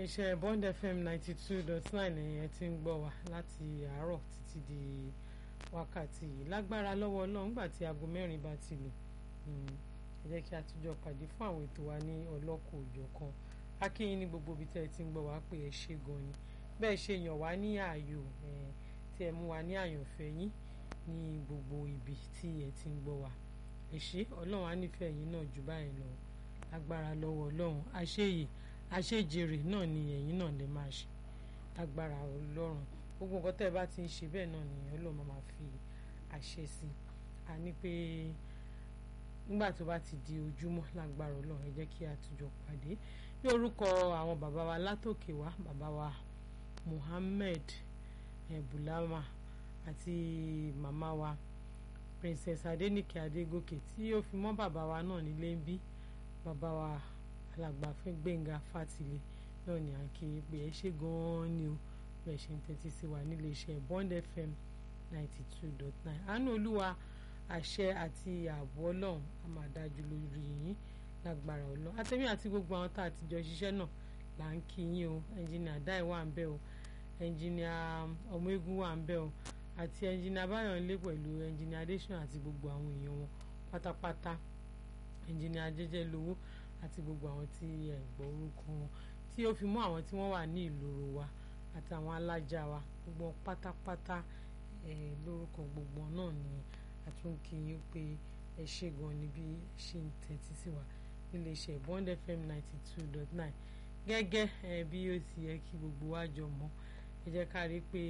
iléeṣẹ́ Bond FM ninety two dot nine ẹ̀yẹn ti ń gbọ́ wa láti àárọ̀ títí di wákàtí yìí lágbára lọ́wọ́ Ọlọ́run nígbà tí aago mẹ́rin bá ti lù ẹ jẹ́ kí a tún jọ pàdé fún àwọn ètò wa ní ọlọ́kọ̀ òjọ̀kan akínyìn ní gbogbo ibi tẹ́ ẹ ti ń gbọ́ wa pé ẹ ṣe gan ni bẹ́ẹ̀ ṣe yàn wá ní ààyò tí ẹ mú wa ní àyànfẹ́ yín ní gbogbo ibi tí ẹ ti ń gbọ́ wa ẹ ṣé Ọlọ́run á nífẹ̀ẹ́ yín náà jù báyìí lọ lágbára lọ́wọ́ Ọlọ́run àṣeyè àṣejèrè náà ni ẹ̀yin náà lè máa ṣe lágbára Ọlọ́run gbogbo nǹkan tẹ́ ẹ bá ti ń ṣe bẹ́ẹ̀ náà ni Ọlọ́run máa fi àṣẹ sí a ní pé nígbà tó bá ti di ojúmọ́ lágbára Ọlọ́run ẹ jẹ́ kí a tùjọ pàdé ní orúkọ àwọn bàbá wa látòkè wá bàbá wa Muhammed Bulama àti màmá wa Princess Adenike Adegoke tí ó fi mọ́ bàbá wa náà nílé ń bí bàbá wa alàgbà fún Gbẹ̀ngà Fátìlẹ̀ náà ni à ń kí pé ẹ ṣe gan-an ni o bẹ́ẹ̀ ṣe ń tẹ́tí sí wa nílé iṣẹ́ Bond FM ninety two dot nine àánú olúwa àṣẹ àti ààbò ọlọ́run a máa dájú lórí yín lágbára ọlọ́run àtẹ̀mí àti gbogbo àwọn tá a ti jọ ṣiṣẹ́ náà là ń kí yín o ẹnjìnìà dáì wà ń bẹ̀ o ẹnjìnìà ọmọ eégún wà ń bẹ̀ o àti ẹnjìnìà báyọ̀nlé pẹ̀lú ẹnjìnìà adéṣàn àti gbogbo àwọn èèyàn wọn pátápátá ẹnjìnìà jẹ́jẹ́ lówó àti gbogbo àwọn tí ẹ gbọ́ orúkọ wọn tí ó fi mọ́ àwọn tí wọ́n wà ní ìloro wa àtàwọn alájà wa gbogbo pátápátá ẹ lórúkọ gbogbo náà ni àtúnkìyìn pé ẹ ṣe gan ni bí ẹ ṣe ń tẹ́tí sí wa nílé iṣẹ́ Bond FM ninety two dot nine gẹ́gẹ́ ẹ bí ó ti yẹ kí gbogbo wa jọ mọ̀ ẹ jẹ́ ká rí i pé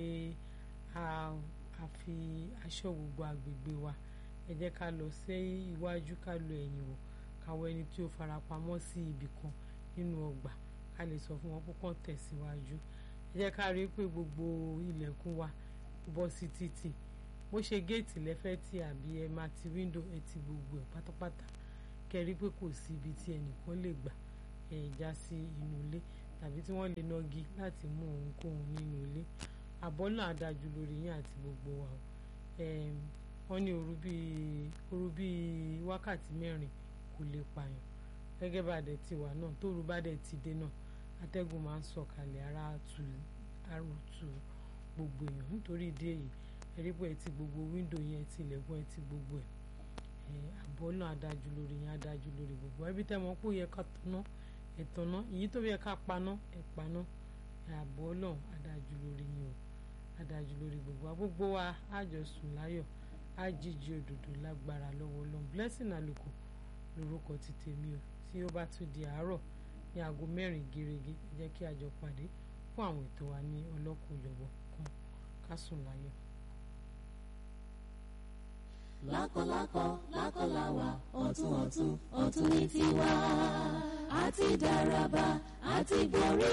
a fi aṣọ gbogbo àgbègbè wa ẹ jẹ́ ká lọ sí iwájú ká lọ ẹ̀yìn wò káwọ́ ẹni tí ó farapamọ́ sí ibì kan nínú ọgbà ká lè sọ fún wọn púpọ̀ tẹ̀síwájú ẹ jẹ́ ká rí i pé gbogbo ilẹ̀kùn wa bọ́ sí títì bó ṣe géètì lẹ́fẹ́ tí àbí ẹ máa ti wíńdò ẹ ti gbogbo ẹ̀ pátápátá kẹrí pé kò sí ibi tí ẹnìkan lè gbà ẹ já sí inú ilé tàbí tí wọ́n lè nọgi láti mú ohunkóhun nínú ilé àbọ̀ náà dájú lórí yín àti gbogbo wa wọ́n ní òru bíi òru bíi wákàtí mẹ́rin kò lè pààyàn gẹ́gẹ́ bá dẹ̀ ti wà náà tóru bá dẹ̀ ti dé náà atẹ́gùn máa ń sọ̀kalẹ̀ ara tu arútu gbogbo èèyàn nítorí ìdí èyí ẹ̀rí pé ẹ ti gbogbo wíńdò yẹn ti ilẹ̀kùn ẹ ti gbogbo ẹ̀ àbọ̀ náà adájú lórí yẹn adájú lórí gbogbo ẹbí tẹ́ mọ̀ pé ó yẹ ká tanná ẹ̀ tanná èyí tó yẹ ká paná ẹ̀ paná àbọ̀ náà adájú lórí yẹn o adájú lórí gbogbo gbogbo wa àjọsùn láyọ̀ àjíjí òdòdó lágbára lọ́wọ́ Ọlọ́run blessing àlùkò lórúkọ ti tèmi o tí ó bá tún di àárọ̀ ní aago mẹ́rin gẹ́rẹ́gẹ́ ẹ jẹ́ kí a jọ pàdé fún àwọn ètò wa ní ọlọ́kùnjọ̀bọ̀ kan ká sùn láyọ̀. lákọ̀lákọ̀ lákọ̀láwà ọ̀tún ọ̀tún ọ̀tún ní tiwa àti dàràbà àti borí